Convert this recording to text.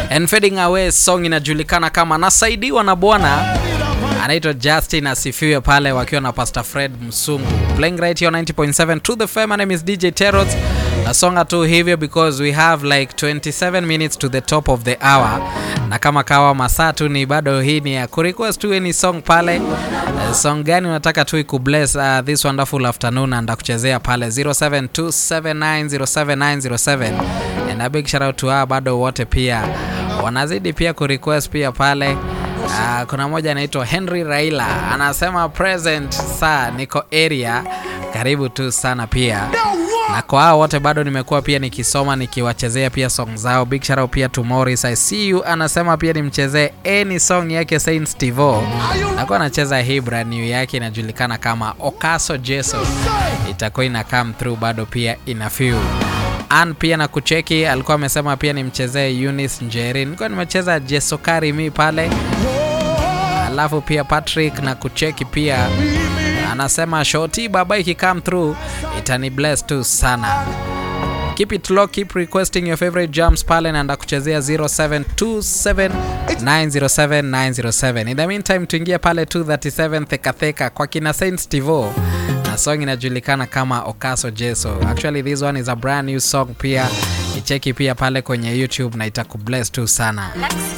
and fading away song inajulikana kama nasaidiwa na bwana anaitwa Justin asifiwe pale wakiwa na Pastor Fred Msungu playing right here on 90.7 to the fame. My name is DJ Terots. Nasonga tu hivyo because we have like 27 minutes to the top of the hour, na kama kawa masaa tu ni bado, hii ni ya kurequest tu any song pale. Uh, song gani unataka tu ikubless uh, this wonderful afternoon, and ndakuchezea pale 0727907907 and a big shout out to her, bado wote pia wanazidi pia kurequest pia pale Uh, kuna moja anaitwa Henry Raila anasema present saa niko area, karibu tu sana pia na kwa hao wote bado nimekuwa pia nikisoma nikiwachezea pia song zao. Big shout out pia to Morris I see you anasema pia nimchezee any song yake Saint Stevo, nakuwa anacheza hii brand new yake inajulikana kama Okaso Jeso, itakuwa ina come through bado pia ina feel An pia na kucheki alikuwa amesema pia nimchezee Eunice Njeri, nilikuwa nimecheza Jesokari mi pale, alafu pia Patrick na kucheki pia anasema shoti baba iki come through itani bless tu sana. Keep it low, keep requesting your favorite jams pale na ndakuchezea 0727907907. In the meantime tuingie pale 237 theka theka kwa kina Saint Stevo na song inajulikana kama Okaso Jeso. Actually this one is a brand new song pia. Icheki pia pale kwenye YouTube na itakubless tu sana.